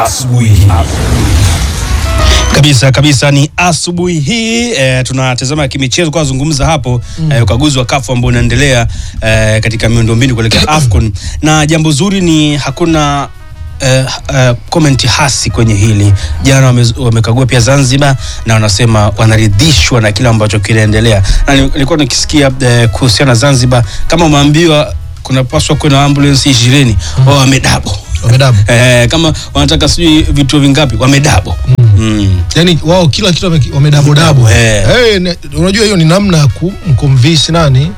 asubuhi kabisa kabisa ni asubuhi hii e, tunatazama kimichezo kwa zungumza hapo mm. e, ukaguzi wa kafu ambao unaendelea e, katika miundombinu kuelekea AFCON na jambo zuri ni hakuna Uh, uh, komenti hasi kwenye hili jana wame- wamekagua pia Zanzibar na wanasema wanaridhishwa na kile ambacho kinaendelea na ni- nilikuwa nikisikia uh, kuhusiana na Zanzibar kama umeambiwa kunapaswa kuwa na ambulance ishirini wao wamedabo Wamedabo. eh, kama wanataka sijui vituo vingapi wamedabo mm. yani wao kila kitu wame- wamedabodabo Eh. Eh, ne- unajua hiyo ni namna ya kumconvince nani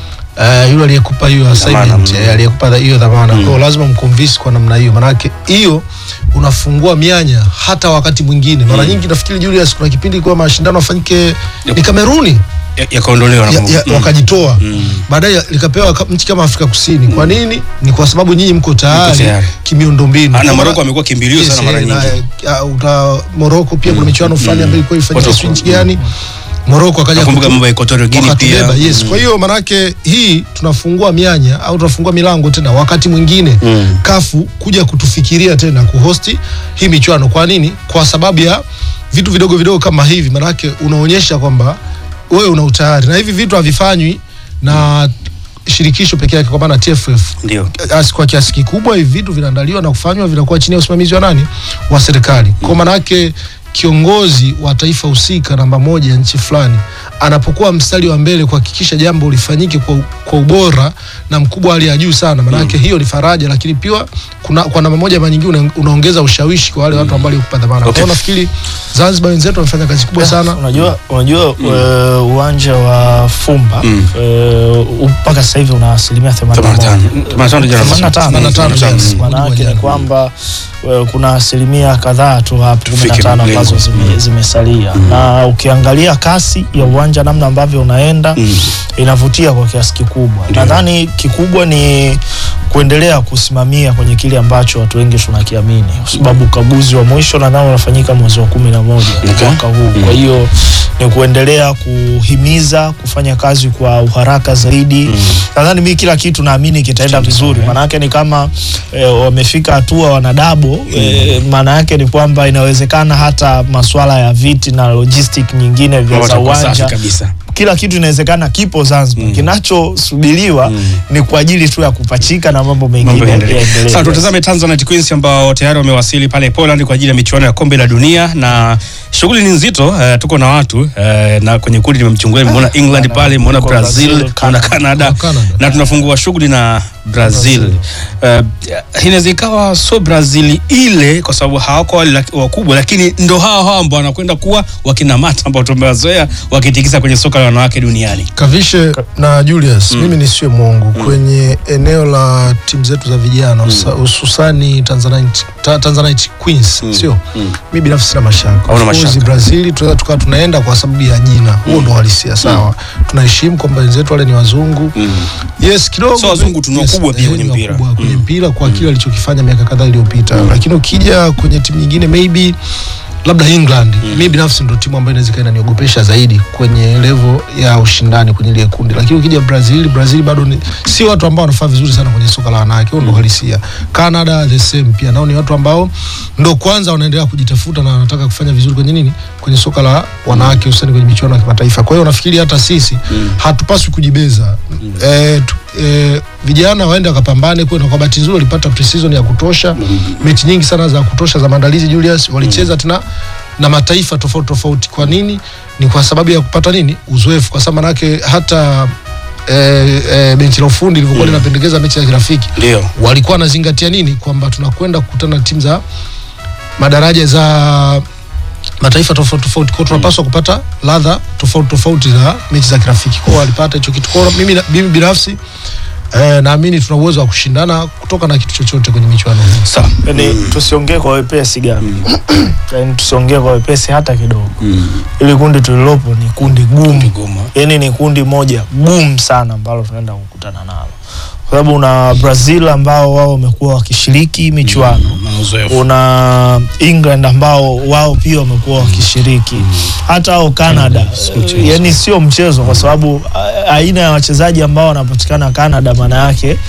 Uh, yule aliyekupa hiyo assignment mm. eh, aliyekupa hiyo dhamana mm. kwa hiyo lazima mconvince kwa namna hiyo manake hiyo unafungua mianya hata wakati mwingine mara nyingi nafikiri Julius kuna kipindi kwa mashindano afanyike ni Kameruni Ya- yakaondolewa ya, nakumbuka. ya, Mm. wakajitoa Mm. baadaye likapewa ka- nchi kama Afrika Kusini kwa nini ni kwa sababu nyinyi mko tayari tayari. kimiundombinu Ah, na Kwa Morocco maana- amekuwa kimbilio Yes, sana mara eh, na, nyingi. eh, uta Morocco pia kuna michuano fulani ambayo ilikuwa ifanyika Watu- sijui nchi gani Morocco akaja Nakumbuka kutu- mambo ya Equatorial Guinea wakatubeba, pia. yes. Kwa hiyo manake hii tunafungua mianya au tunafungua milango tena wakati mwingine Mm. kafu kuja kutufikiria tena kuhosti hii michuano. Kwa nini? Kwa sababu ya vitu vidogo vidogo kama hivi, manake unaonyesha kwamba wewe una utayari, na hivi vitu havifanywi na shirikisho peke yake, kwa maana TFF Ndio. As- kwa kiasi kikubwa hivi vitu vinaandaliwa na kufanywa vinakuwa chini ya usimamizi wa nani wa serikali kwa maana yake kiongozi wa taifa husika namba moja ya nchi fulani anapokuwa mstari wa mbele kuhakikisha jambo lifanyike kwa, kwa ubora na mkubwa wa hali ya juu sana maanake hiyo ni faraja lakini pia kuna, kwa namba moja ama nyingine una, unaongeza ushawishi kwa wale watu ambao walikupa dhamana Okay. kwa hiyo nafikiri Zanzibar wenzetu wamefanya kazi kubwa sana Unajua, unajua eh, uwanja wa Fumba Mm. eh, mpaka sasa hivi una asilimia 81. 85 jana. 85, 85, yes. Maana yake ni Jana. kwamba eh, kuna asilimia kadhaa tu hapo Tufike 15 ambazo lengo. zime- zimesalia na ukiangalia kasi ya uwanja namna ambavyo unaenda Mm. inavutia kwa kiasi kikubwa. Nadhani kikubwa ni kuendelea kusimamia kwenye kile ambacho watu wengi tunakiamini, kwa sababu ukaguzi wa mwisho nadhani unafanyika mwezi wa kumi na moja Okay. mwaka huu. Kwa hiyo ni kuendelea kuhimiza kufanya kazi kwa uharaka zaidi. Nadhani mi kila kitu naamini kitaenda vizuri, maana yake ni kama eh, wamefika hatua wanadabo eh, maana yake ni kwamba inawezekana hata masuala ya viti na logistic nyingine vya za Watakuwa safi uwanja kabisa. kila kitu inawezekana kipo Zanzibar. Kinachosubiriwa ni kwa ajili tu ya kupachika na mambo Mambo mengine yaendelee. yaendelee. Sasa tutazame Tanzanite Queens ambao tayari wamewasili pale Poland kwa ajili ya michuano ya kombe la dunia na shughuli ni nzito. eh, tuko na watu eh, na kwenye kundi nimemchungulia, nimeona England pale, nimeona Kwa Brazil, Brazil, nimeona Canada Canada. na tunafungua shughuli na Brazil. Eh, inaweza ikawa so Brazil ile kwa sababu hawako wale laki- wakubwa, lakini ndo hao hao ambao wanakwenda kuwa wakina Mata ambao tumewazoea wakitikisa kwenye soka la wanawake duniani. Kavishe na Julius, mimi nisiwe mwongo kwenye eneo la timu zetu za vijana husa- hususani Tanzanite, ta, Tanzanite Queens sio mi binafsi sina mashaka. Hauna Of course, mashaka. Brazil tunaweza tukawa tunaenda kwa sababu ya jina, huo ndo halisia sawa. Tunaheshimu kwamba wenzetu wale ni wazungu yes, kidogo So wazungu tuna wakubwa pia eh, kwenye ni mpira. wakubwa kwenye mpira kwa kile alichokifanya miaka kadhaa iliyopita, lakini ukija kwenye timu nyingine maybe labda England mi binafsi ndo timu ambayo inaweza ikawa inaniogopesha zaidi kwenye level ya ushindani kwenye ile kundi, lakini ukija Brazil, Brazil bado ni si watu ambao wanafaa vizuri sana kwenye soka la wanawake, huo ndo halisia. Canada the same pia, nao ni watu ambao ndo kwanza wanaendelea kujitafuta na wanataka kufanya vizuri kwenye nini, kwenye soka la wanawake, hususani kwenye michuano ya kimataifa. Kwa hiyo nafikiri hata sisi hatupaswi kujibeza eh, tu, eh, vijana waende wakapambane kweli, na kwa bahati nzuri walipata pre-season ya kutosha, mechi nyingi sana za kutosha za maandalizi. Julius walicheza tena na mataifa tofauti tofauti. Kwa nini? Ni kwa sababu ya kupata nini, uzoefu, kwa sababu manake hata eh, eh, benchi la ufundi lilivyokuwa linapendekeza mechi ya kirafiki Ndio. walikuwa wanazingatia nini, kwamba tunakwenda kukutana na timu za madaraja za mataifa tofauti tofauti, kwa hiyo tunapaswa kupata ladha tofauti tofauti za mechi za kirafiki. Kwa hiyo walipata hicho kitu. Kwa hiyo mimi, mimi binafsi eh, naamini tuna uwezo wa kushindana kutoka na kitu chochote kwenye michuano hii. Sawa. Yani tusiongee kwa wepesi gani, yani tusiongee kwa wepesi hata kidogo. Ili kundi tulilopo ni kundi gumu, Gumu. yani ni kundi moja gumu sana ambalo tunaenda kukutana nalo, kwa sababu una Brazil ambao wao wamekuwa wakishiriki michuano Na uzoefu. una England ambao wao pia wamekuwa wakishiriki hata au Canada, mchezo. yani sio mchezo, kwa sababu a- aina ya wachezaji ambao wanapatikana Canada, maana yake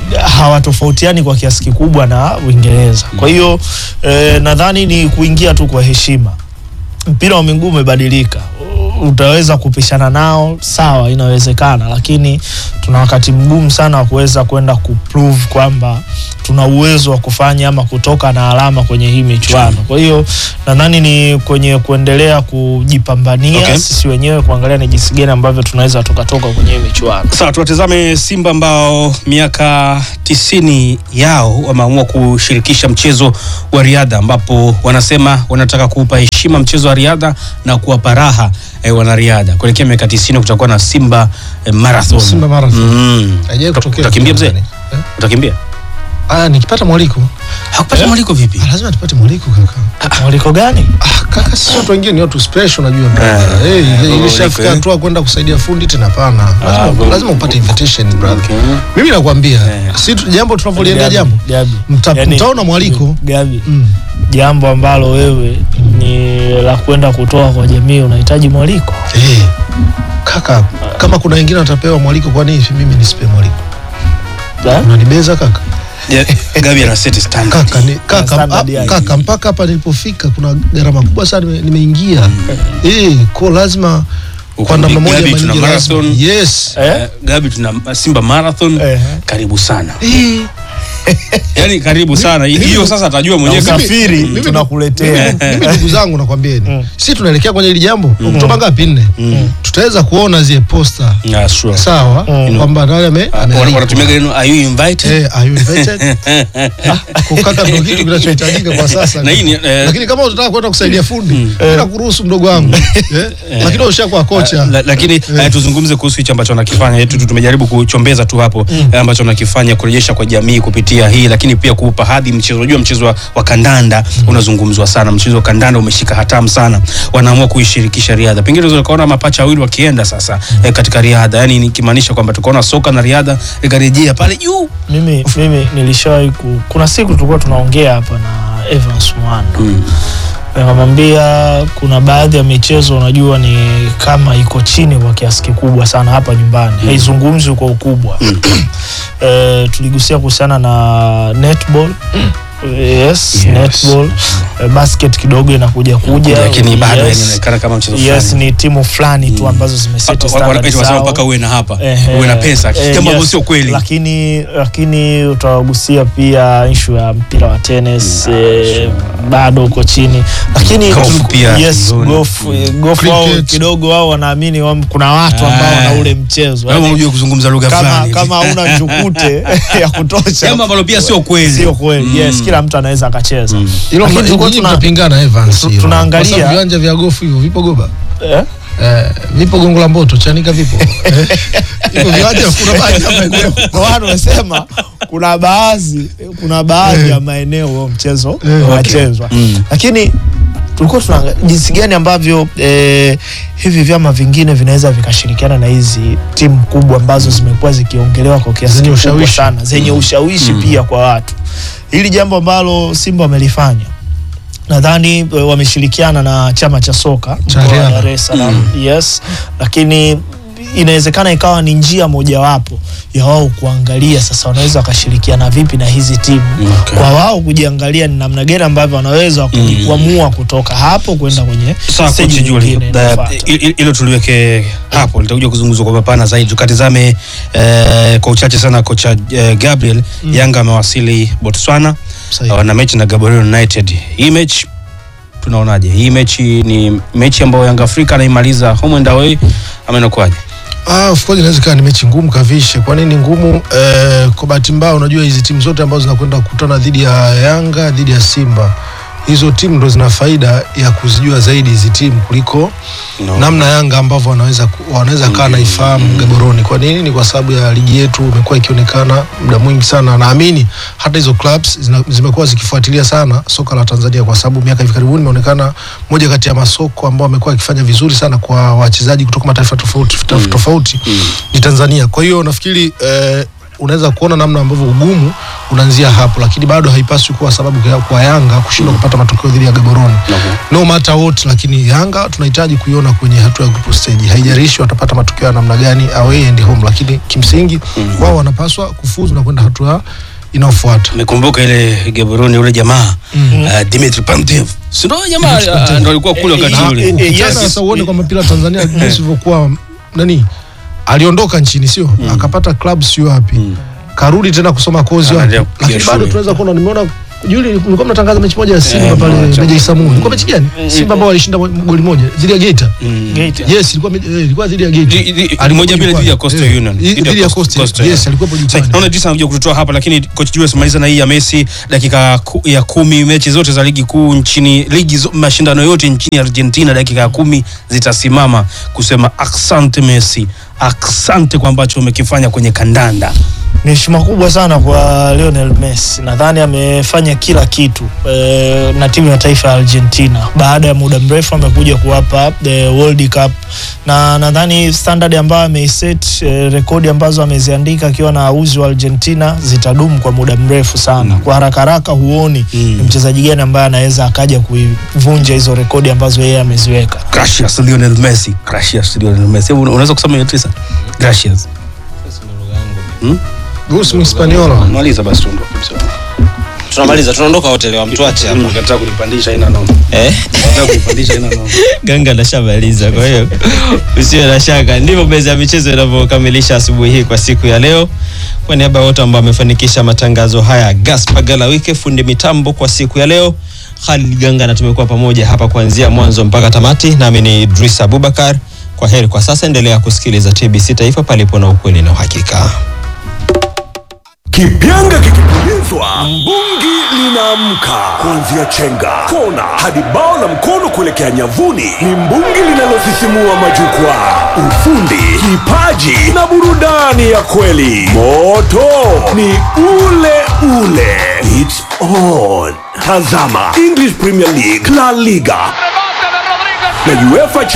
hawatofautiani kwa kiasi kikubwa na Uingereza. Kwa hiyo eh, nadhani ni kuingia tu kwa heshima. Mpira wa miguu umebadilika, U- utaweza kupishana nao, sawa, inawezekana, lakini tuna wakati mgumu sana wa kuweza kwenda kuprove kwamba tuna uwezo wa kufanya ama kutoka na alama kwenye hii michuano. Kwa hiyo nadhani ni kwenye kuendelea kujipambania Okay. sisi wenyewe kuangalia ni jinsi gani ambavyo tunaweza tukatoka kwenye hii michuano. Sawa, tuwatazame Simba ambao miaka tisini yao wameamua kushirikisha mchezo wa riadha, ambapo wanasema wanataka kuupa heshima mchezo wa riadha na kuwapa raha eh, wanariadha. Kuelekea miaka tisini kutakuwa na Simba eh, Marathon. Simba Marathon. Mm. Haijawahi kutokea Utakimbia mzee? Tanzania. Eh? Utakimbia? Ah, nikipata mwaliko Hakupata mwaliko vipi? ah, lazima tupate mwaliko kaka. Mwaliko gani? Ah, kaka sisi watu wengine ni watu special unajua brother. Eh, Hey, eh, hey, mwaliko, ilishafika eh. hatua kwenda kusaidia fundi tena hapana. Lazima, bro. lazima upate invitation brother. Okay. Mimi nakwambia Eh. si tu- jambo tunavyoliendea Gabi, jambo Gabi. Mta- Yaani, mtaona mwaliko. Gabi, Mm. jambo ambalo wewe ni la kwenda kutoa kwa jamii unahitaji mwaliko. Eh. Kaka, kama kuna wengine watapewa mwaliko kwa nini mimi nisipe mwaliko? Eh? Unanibeza kaka? Yeah, Gabi ana set standard. Kaka, ni, kaka, standard ah, yake. kaka mpaka hapa nilipofika kuna gharama kubwa sana nime- nimeingia. Eh, kwa lazima kwa namna moja Gabi ama tuna nyingine lazima. marathon. Yes. Eh? Eh, Gabi tuna Simba Marathon. Eh. Karibu sana. Eh. Yaani karibu sana. Hiyo sasa atajua mwenyewe Na kama usafiri mimi- tunakuletea. mimi ndugu zangu nakwambieni si tunaelekea kwenye hili jambo oktoba ngapi nne tutaweza kuona zile posta Yeah, sure. sawa Mm. kwamba nani ame- Wana- amealikwa. wanatumia neno are you invited? Eh, are you invited? Ah, kukaka ndo kitu kinachohitajika kwa sasa Na hii ni, eh, lakini kama utataka kwenda kusaidia fundi bila kuruhusu mdogo wangu eh, lakini ushakuwa kocha La, lakini eh, tuzungumze kuhusu hichi ambacho wanakifanya yetu tu tumejaribu kuchombeza tu hapo eh, ambacho wanakifanya kurejesha kwa jamii kupitia hii lakini pia kuupa hadhi mchezo unajua mchezo wa, wa kandanda unazungumzwa sana mchezo wa kandanda umeshika hatamu sana wanaamua kuishirikisha riadha pengine unaweza ukaona mapacha wawili wakienda sasa eh, katika riadha yani nikimaanisha kwamba tukaona soka na riadha ikarejea pale juu mimi, mimi nilishawahi ku, kuna siku tulikuwa tunaongea hapa na Evans Mwando Mm. nikamwambia kuna baadhi ya michezo unajua ni kama iko chini kwa kiasi kikubwa sana hapa nyumbani haizungumzwi kwa ukubwa eh, tuligusia kuhusiana na netball yes, Yes. netball eh, basket kidogo inakuja kuja lakini bado yes. inaonekana kama mchezo yes fulani ni timu fulani tu ambazo zimeseti standard wanasema zao. mpaka uwe na hapa Ehe, uwe na pesa eh, jambo ambalo yes. sio kweli lakini lakini utagusia pia ishu ya mpira wa tennis eh, bado uko chini lakini Golf tu- pia, yes, tuliona. golf, eh, golf wao Cricket. kidogo wao wanaamini wam- kuna watu ambao Ah. wana ule mchezo Wewe Yaani, unajua kuzungumza lugha kama fulani kama hauna njukute ya kutosha jambo ambalo pia sio kweli sio kweli Mm. yes kila mtu anaweza akacheza hilo Lakini tulikuwa nyinyi tuna- mnapingana Evans tu- hilo. tunaangalia- Kwa sababu viwanja vya gofu hivyo vipo goba eh? eh, vipo gongo la mboto chanika vipo eh, hivyo viwanja kuna baadhi ya maeneo Ndio maana tumesema kuna baadhi kuna baadhi ya maeneo huo mchezo Eh, unachezwa Mm. lakini tulikuwa tuna jinsi gani ambavyo eh, hivi vyama vingine vinaweza vikashirikiana na hizi timu kubwa ambazo zimekuwa zikiongelewa kwa kiasi Zenye kikubwa ushawishi. sana zenye ushawishi pia kwa watu. Hili jambo ambalo Simba wamelifanya nadhani eh, wameshirikiana na chama cha soka Cha mkoa wa riadha. Dar es Salaam yes, lakini inawezekana ikawa ni njia mojawapo ya wao kuangalia sasa wanaweza wakashirikiana vipi na hizi timu Okay. kwa wao kujiangalia ni namna gani ambavyo wanaweza ku- Mm. kuamua kutoka hapo kwenda kwenye Sawa stage kocha Juli, nyingine da- inayofuata. i- i- hilo tuliweke hapo, litakuja kuzungumzwa kwa mapana zaidi. Tukatizame eh, kwa uchache sana kocha eh, Gabriel Yanga amewasili Botswana Sahihi. wana mechi na Gaborone United. Hii mechi tunaonaje? Hii mechi ni mechi ambayo Yanga Afrika anaimaliza home and away ama inakuwaje? Ah, of course inaweza ikawa ni mechi ngumu kavishe. Kwa nini ngumu? Eh, kwa bahati mbaya unajua hizi timu zote ambazo zinakwenda kukutana dhidi ya Yanga, dhidi ya Simba, hizo timu ndo zina faida ya kuzijua zaidi hizi timu kuliko No. namna Yanga ambavyo wanaweza ku- wanaweza kaa naifahamu Gaboroni. Kwa nini? Ni kwa sababu ya ligi yetu imekuwa ikionekana muda mwingi sana. Naamini hata hizo clubs zina- zimekuwa zikifuatilia sana soka la Tanzania, kwa sababu miaka hivi karibuni imeonekana moja kati ya masoko ambao amekuwa akifanya vizuri sana kwa wachezaji kutoka mataifa tofauti tofauti, tofauti ni Tanzania. Kwa hiyo nafikiri eh, unaweza kuona namna ambavyo ugumu unaanzia hapo, lakini bado haipaswi kuwa sababu ya- kwa Yanga kushindwa kupata matokeo dhidi ya Gaborone no matter what, lakini Yanga tunahitaji kuiona kwenye hatua ya group stage. Haijalishi watapata matokeo ya namna gani away and home, lakini kimsingi wao wanapaswa kufuzu na kwenda hatua inayofuata. Nimekumbuka ile Gaborone ule jamaa uh, Dimitri Pantev. Si ndio jamaa uh, ndio alikuwa kule wakati Eh, ule. eh, eh, Ukitaka yes. sasa uone kwamba mpira Tanzania jinsi ilivyokuwa nani aliondoka nchini sio akapata club sio wapi karudi tena kusoma kozi wapi Anaendelea kupiga lakini bado shule. tunaweza kuona nimeona Juli mlikuwa mnatangaza mechi moja ya Simba Eh, pale moja. Meja Isamu. Ilikuwa mechi gani? Simba ambao walishinda mo- goli moja dhidi ya Geita. Gate. Yes, ilikuwa me- eh, ilikuwa dhidi ya Geita. Di- di- Alikuwa moja mbili dhidi ya jukwani. Coastal Eh, Union. dhidi Dhidi ya ya Coast- Coastal. Coastal, Yes, yeah. alikuwa Sasa, jukwani. naona jinsi anakuja kututoa hapa lakini coach Julius maliza na hii ya Messi dakika ku, ya kumi mechi zote za ligi kuu nchini ligi zo, mashindano yote nchini Argentina dakika ya kumi zitasimama kusema asante Messi asante kwa ambacho umekifanya kwenye kandanda Ni heshima kubwa sana kwa Lionel Messi. Nadhani amefanya kila kitu e, na timu ya taifa ya Argentina. Baada ya muda mrefu amekuja kuwapa the World Cup, na nadhani standard ambayo ameiset, e, rekodi ambazo ameziandika akiwa na uzi wa Argentina zitadumu kwa muda mrefu sana. Kwa haraka haraka huoni Mm. ni mchezaji gani ambaye anaweza akaja kuivunja hizo rekodi ambazo yeye ameziweka. gracias Lionel Messi gracias Lionel Messi Hebu unaweza kusema hiyo tisa gracias Bruce Mhispaniola. maliza basi tuondoke msio tunamaliza tunaondoka wote leo mtuache hapa nataka kunipandisha ina noma eh? nataka kunipandisha ina noma ganga anashamaliza kwa hiyo usiwe na shaka ndivyo meza ya michezo inavyokamilisha asubuhi hii kwa siku ya leo kwa niaba ya wote ambao wamefanikisha matangazo haya gaspar galawike fundi mitambo kwa siku ya leo Khalid Ganga na tumekuwa pamoja hapa kuanzia mwanzo mpaka tamati nami ni Idris Abubakar kwa heri kwa sasa endelea kusikiliza TBC Taifa palipo na ukweli na uhakika Kipyanga kikipulizwa, mbungi linaamka. Kuanzia chenga, kona hadi bao la mkono kuelekea nyavuni, ni mbungi linalosisimua majukwaa. Ufundi, kipaji na burudani ya kweli. Moto ni ule ule. It's on. Tazama English Premier League, La Liga na UEFA